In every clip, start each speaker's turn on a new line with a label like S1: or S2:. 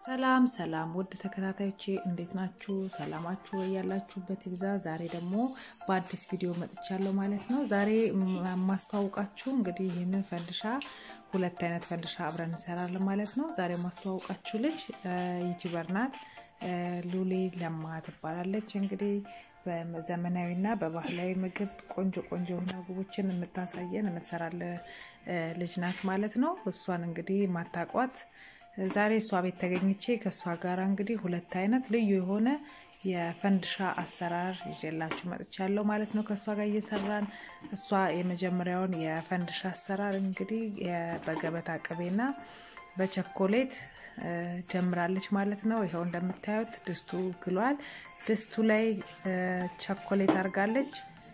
S1: ሰላም ሰላም ውድ ተከታታዮቼ እንዴት ናችሁ? ሰላማችሁ ያላችሁበት ይብዛ። ዛሬ ደግሞ በአዲስ ቪዲዮ መጥቻለሁ ማለት ነው። ዛሬ የማስተዋውቃችሁ እንግዲህ ይህንን ፈንድሻ ሁለት አይነት ፈንድሻ አብረን እንሰራለን ማለት ነው። ዛሬ የማስተዋውቃችሁ ልጅ ዩቲዩበር ናት። ሉሌ ለማ ትባላለች። እንግዲህ በዘመናዊና በባህላዊ ምግብ ቆንጆ ቆንጆ የሆነ ምግቦችን የምታሳየን የምትሰራለ ልጅ ናት ማለት ነው። እሷን እንግዲህ ማታቋት ዛሬ እሷ ቤት ተገኝቼ ከእሷ ጋር እንግዲህ ሁለት አይነት ልዩ የሆነ የፈንድሻ አሰራር ይዤላችሁ መጥቻለሁ ማለት ነው። ከእሷ ጋር እየሰራን እሷ የመጀመሪያውን የፈንድሻ አሰራር እንግዲህ በገበታ ቅቤና በቸኮሌት ጀምራለች ማለት ነው። ይኸው እንደምታዩት ድስቱ ግሏል። ድስቱ ላይ ቸኮሌት አርጋለች፣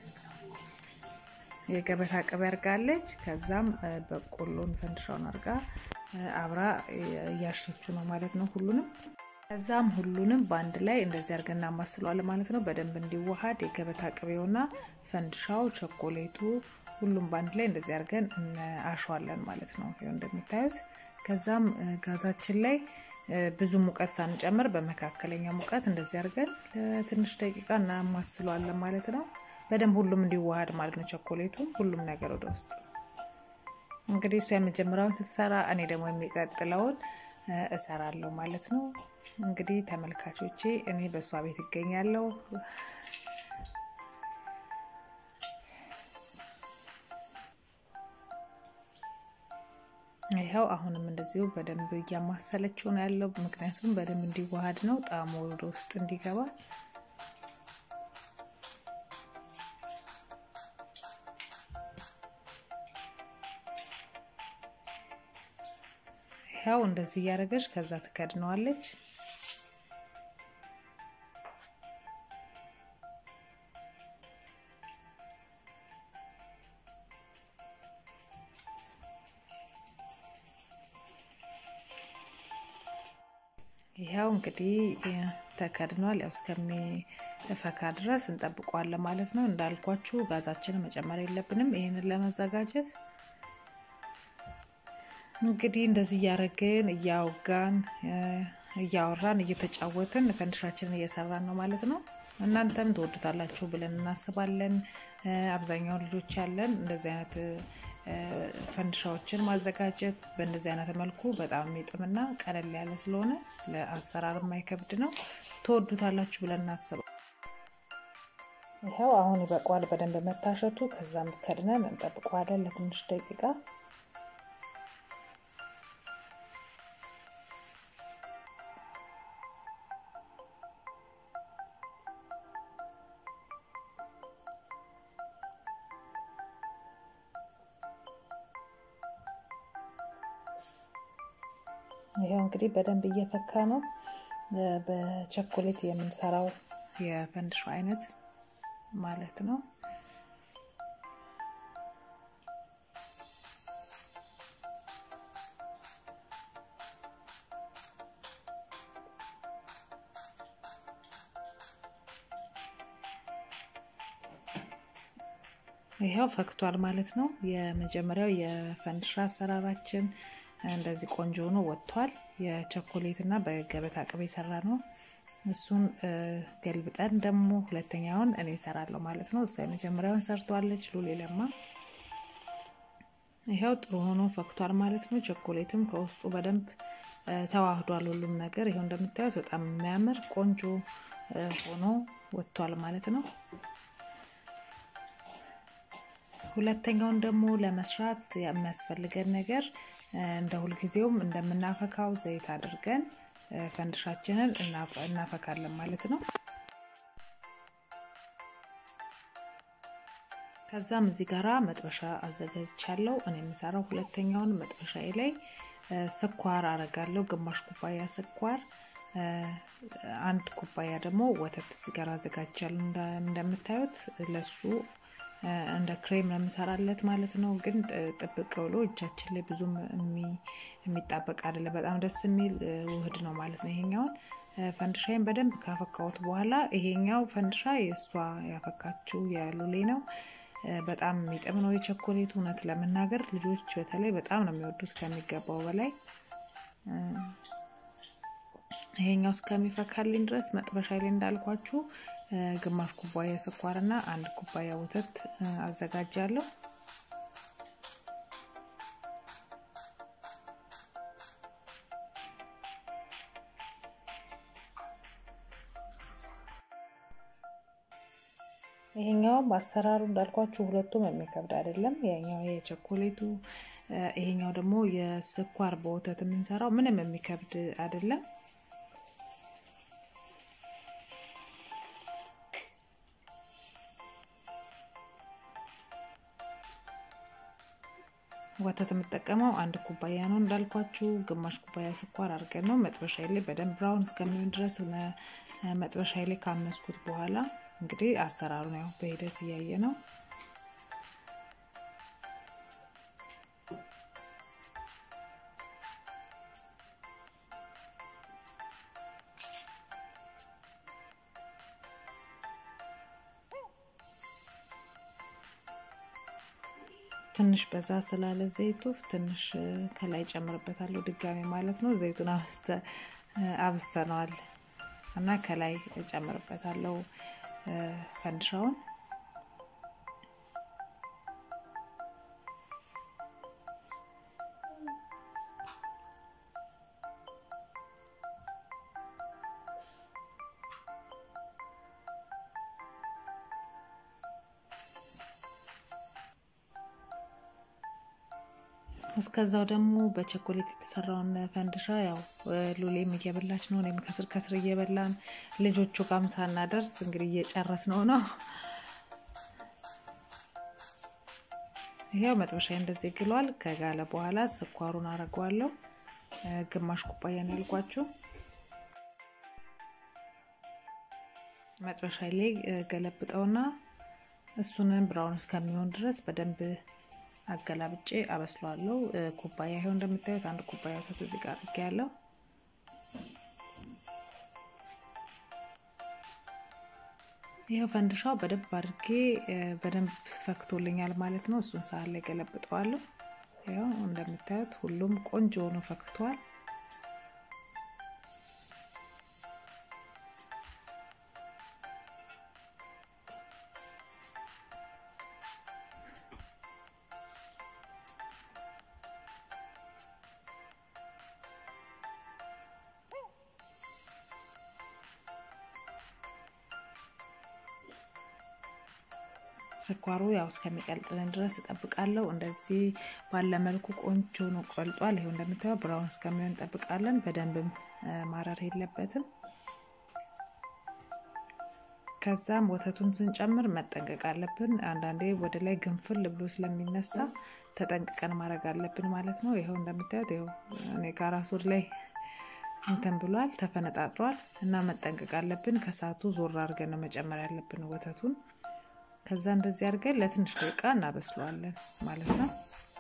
S1: የገበታ ቅቤ አርጋለች። ከዛም በቆሎን ፈንድሻውን አርጋ አብራ እያሸችው ነው ማለት ነው ሁሉንም። ከዛም ሁሉንም በአንድ ላይ እንደዚህ አርገን እናማስለዋለን ማለት ነው። በደንብ እንዲዋሃድ የገበታ ቅቤውና ፈንድሻው፣ ቸኮሌቱ ሁሉም በአንድ ላይ እንደዚህ አርገን አሸዋለን ማለት ነው ይኸው እንደምታዩት ከዛም ጋዛችን ላይ ብዙ ሙቀት ሳንጨምር በመካከለኛ ሙቀት እንደዚህ አድርገን ለትንሽ ደቂቃ እናማስለዋለን ማለት ነው። በደንብ ሁሉም እንዲዋሃድ ማለት ነው። ቸኮሌቱም ሁሉም ነገር ወደ ውስጥ እንግዲህ እሷ የመጀመሪያውን ስትሰራ እኔ ደግሞ የሚቀጥለውን እሰራለሁ ማለት ነው። እንግዲህ ተመልካቾቼ እኔ በእሷ ቤት ይገኛለሁ። ይኸው አሁንም እንደዚሁ በደንብ እያማሰለችው ነው ያለው። ምክንያቱም በደንብ እንዲዋሃድ ነው ጣዕሙ ወደ ውስጥ እንዲገባ። ይኸው እንደዚህ እያደረገች ከዛ ትከድነዋለች። ይኸው እንግዲህ ተከድኗል። ያው እስከሚፈካ ድረስ እንጠብቀዋለን ማለት ነው። እንዳልኳችሁ ጋዛችንን መጨመር የለብንም። ይህንን ለመዘጋጀት እንግዲህ እንደዚህ እያደረግን እያወጋን እያወራን እየተጫወትን ፈንድሻችንን እየሰራን ነው ማለት ነው። እናንተም ትወዱታላችሁ ብለን እናስባለን። አብዛኛውን ልጆች ያለን እንደዚህ አይነት ፈንድሻዎችን ማዘጋጀት በእንደዚህ አይነት መልኩ በጣም የሚጥምና ቀለል ያለ ስለሆነ ለአሰራር የማይከብድ ነው። ትወዱታላችሁ ብለን እናስበው። ይኸው አሁን ይበቋል በደንብ መታሸቱ። ከዛም ከድነን እንጠብቀዋለን ለትንሽ ደቂቃ። ይኸው እንግዲህ በደንብ እየፈካ ነው። በቸኮሌት የምንሰራው የፈንድሻ አይነት ማለት ነው። ይኸው ፈክቷል ማለት ነው። የመጀመሪያው የፈንድሻ አሰራራችን እንደዚህ ቆንጆ ሆኖ ወጥቷል። የቸኮሌት እና በገበታ ቅቤ የሰራ ነው። እሱን ገልብጠን ደግሞ ሁለተኛውን እኔ እሰራለሁ ማለት ነው። እሷ የመጀመሪያውን ሰርቷለች ሉሌ ለማ። ይኸው ጥሩ ሆኖ ፈክቷል ማለት ነው። ቸኮሌትም ከውስጡ በደንብ ተዋህዷል ሁሉም ነገር። ይኸው እንደምታዩት በጣም የሚያምር ቆንጆ ሆኖ ወጥቷል ማለት ነው። ሁለተኛውን ደግሞ ለመስራት የሚያስፈልገን ነገር እንደ ሁልጊዜውም እንደምናፈካው ዘይት አድርገን ፈንድሻችንን እናፈካለን ማለት ነው። ከዛም እዚህ ጋራ መጥበሻ አዘጋጅቻለሁ። እኔ የምሰራው ሁለተኛውን መጥበሻ ላይ ስኳር አረጋለሁ። ግማሽ ኩባያ ስኳር፣ አንድ ኩባያ ደግሞ ወተት እዚህ ጋር አዘጋጅቻለሁ። እንደምታዩት ለሱ እንደ ክሬም ነው የምሰራለት ማለት ነው። ግን ጥብቅ ብሎ እጃችን ላይ ብዙም የሚጣበቅ አይደለም። በጣም ደስ የሚል ውህድ ነው ማለት ነው። ይሄኛውን ፈንድሻይን በደንብ ካፈካሁት በኋላ ይሄኛው ፈንድሻ የእሷ ያፈካችው የሉሌ ነው። በጣም የሚጥም ነው የቸኮሌቱ። እውነት ለመናገር ልጆች በተለይ በጣም ነው የሚወዱት ከሚገባው በላይ ይሄኛው እስከሚፈካልኝ ድረስ መጥበሻ ላይ እንዳልኳችሁ ግማሽ ኩባያ ስኳርና አንድ ኩባያ ወተት አዘጋጃለሁ። ይሄኛው አሰራሩ እንዳልኳችሁ ሁለቱም የሚከብድ አይደለም። ያኛው የቸኮሌቱ ይሄኛው ደግሞ የስኳር በወተት የምንሰራው ምንም የሚከብድ አይደለም። ወተት የምጠቀመው አንድ ኩባያ ነው እንዳልኳችሁ፣ ግማሽ ኩባያ ስኳር አድርገን ነው መጥበሻ ላይ በደንብ ብራውን እስከሚሆን ድረስ መጥበሻ ላይ ካመስኩት በኋላ እንግዲህ አሰራሩን ያው በሂደት እያየ ነው። ትንሽ በዛ ስላለ ዘይቱ ትንሽ ከላይ ጨምርበታለሁ ድጋሚ ማለት ነው። ዘይቱን አብስተነዋል እና ከላይ ጨምርበታለሁ ፈንድሻውን እስከዛው ደግሞ በቸኮሌት የተሰራውን ፈንድሻ ያው ሉሌም እየበላች ነው፣ እኔም ከስር ከስር እየበላን ልጆቹ ጋም ሳናደርስ እንግዲህ እየጨረስ ነው ነው። ያው መጥበሻ እንደዚህ ግሏል። ከጋለ በኋላ ስኳሩን አረገዋለሁ። ግማሽ ኩባያ ነው ያልኳችሁ። መጥበሻ ላይ ገለብጠውና እሱንን ብራውን እስከሚሆን ድረስ በደንብ አገላብጬ አበስለዋለሁ። ኩባያ ይኸው እንደምታዩት አንድ ኩባያ ወተት እዚህ ጋር አድርጌያለሁ። ይኸው ፈንድሻው በደንብ አድርጌ በደንብ ፈክቶልኛል ማለት ነው። እሱን ሳህን ላይ ገለብጠዋለሁ። ይኸው እንደምታዩት ሁሉም ቆንጆ ሆኖ ፈክቷል። ስኳሩ ያው እስከሚቀልጥልን ድረስ እጠብቃለሁ። እንደዚህ ባለ መልኩ ቆንጆ ነው ቆልጧል። ይኸው እንደምታየው ብራውን እስከሚሆን እንጠብቃለን። በደንብም ማረር የለበትም። ከዛም ወተቱን ስንጨምር መጠንቀቅ አለብን። አንዳንዴ ወደ ላይ ግንፍል ብሎ ስለሚነሳ ተጠንቅቀን ማድረግ አለብን ማለት ነው። ይኸው እንደምታዩት ይኸው እኔ ጋር ሱር ላይ እንትን ብሏል፣ ተፈነጣጥሯል እና መጠንቀቅ አለብን። ከሳቱ ዞር አድርገን ነው መጨመር ያለብን ወተቱን ከዛ እንደዚህ አድርገን ለትንሽ ደቂቃ እናበስለዋለን ማለት ነው።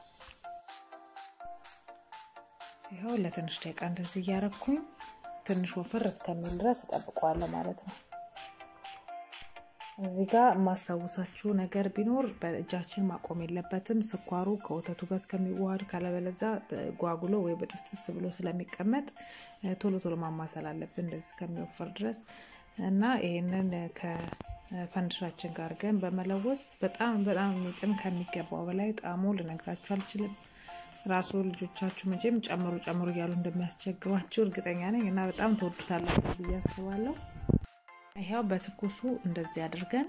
S1: ይኸው ለትንሽ ደቂቃ እንደዚህ እያረኩኝ ትንሽ ወፍር እስከሚል ድረስ እጠብቀዋለሁ ማለት ነው። እዚህ ጋር የማስታውሳችሁ ነገር ቢኖር በእጃችን ማቆም የለበትም። ስኳሩ ከወተቱ ጋር እስከሚዋሃድ ካለበለዛ ጓጉሎ ወይ በጥስጥስ ብሎ ስለሚቀመጥ ቶሎ ቶሎ ማማሰል አለብን እንደዚህ እስከሚወፍር ድረስ እና ይህንን ከፈንድሻችን ጋር ግን በመለወስ በጣም በጣም የሚጥም ከሚገባው በላይ ጣዕሙ ልነግራችሁ አልችልም። ራሱ ልጆቻችሁ መቼም ጨምሩ ጨምሩ እያሉ እንደሚያስቸግሯችሁ እርግጠኛ ነኝ እና በጣም ተወዱታላችሁ ብዬ አስባለሁ። ይኸው በትኩሱ እንደዚህ አድርገን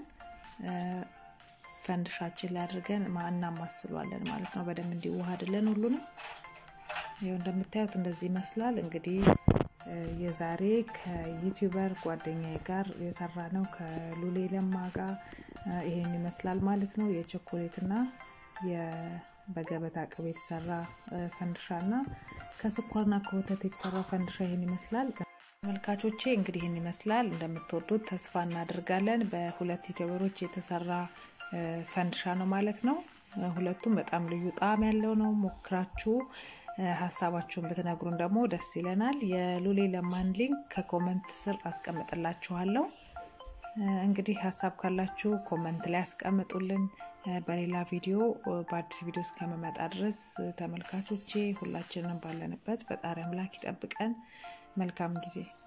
S1: ፈንድሻችን ላይ አድርገን እናማስሏለን ማለት ነው። በደንብ እንዲዋሃድልን ሁሉንም ይኸው እንደምታዩት እንደዚህ ይመስላል እንግዲህ የዛሬ ከዩቲዩበር ጓደኛዬ ጋር የሰራ ነው ከሉሌ ለማ ጋር ይሄን ይመስላል ማለት ነው። የቾኮሌትና በገበታ ቅቤ የተሰራ ፈንድሻ እና ከስኳርና ከወተት የተሰራ ፈንድሻ ይሄን ይመስላል። ተመልካቾቼ እንግዲህ ይህን ይመስላል። እንደምትወዱት ተስፋ እናደርጋለን። በሁለት ዩቲዩበሮች የተሰራ ፈንድሻ ነው ማለት ነው። ሁለቱም በጣም ልዩ ጣዕም ያለው ነው። ሞክራችሁ ሀሳባችሁን ብትነግሩን ደግሞ ደስ ይለናል። የሉሌ ለማን ሊንክ ከኮመንት ስር አስቀምጥላችኋለሁ። እንግዲህ ሀሳብ ካላችሁ ኮመንት ላይ አስቀምጡልን። በሌላ ቪዲዮ በአዲስ ቪዲዮ እስከመመጣ ድረስ ተመልካቾቼ ሁላችንም ባለንበት ፈጣሪ አምላክ ይጠብቀን። መልካም ጊዜ